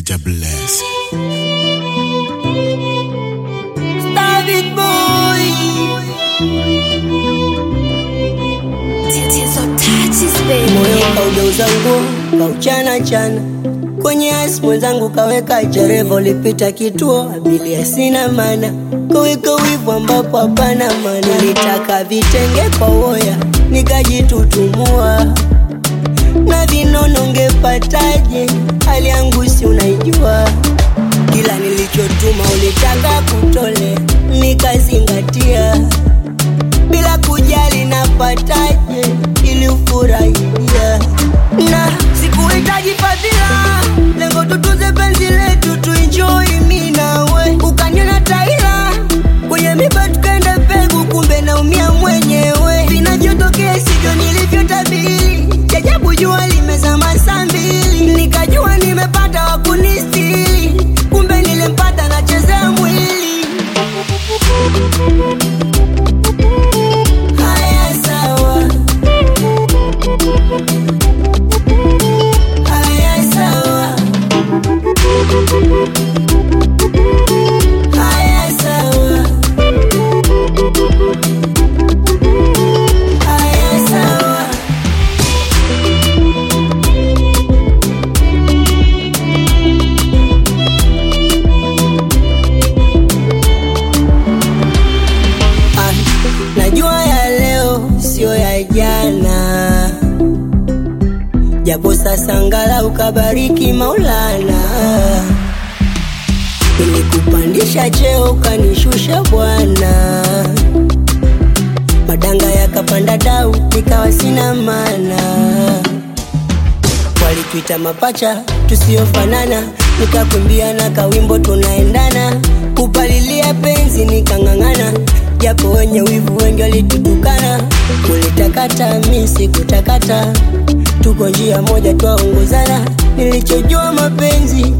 Jah bless. David boy Tatizo touches baby. moyo kaugeuza nguo kauchana chana kwenye asi mwenzangu kaweka jerevo lipita kituo abiria sina mana kaweka wivu ambapo hapana mana nilitaka vitenge kwa woya nikajitutumua na vinono ngepataje hali yangu si unaijua kila nilichotuma ulitaka kutole nikazingatia bila kujali napataje ili ufurahia na sikuhitaji fadhila lengo tutuze penzi letu tuenjoy mi nawe ukaniona taila kwenye miba tukaenda pegu kumbe naumia mwenyewe vinavyotokea sivyo nilivyotabiri jajabu jua limezama saa mbili nikajua nimepata wakunistili kumbe nilimpata nachezea mwili Haya sawa. Haya sawa. Haya sawa. Haya sawa. Ah, najua ya leo sio ya jana, japo sasa ngala ukabariki Maulana, ilikupandisha cheo ukanishusha Bwana, madanga yakapanda dau nikawa sina maana walituita mapacha tusiofanana, nikakumbia na kawimbo tunaendana, kupalilia penzi nikang'ang'ana, japo wenye wivu wengi walitutukana, ulitakata mi sikutakata, tuko njia moja twaongozana, nilichojua mapenzi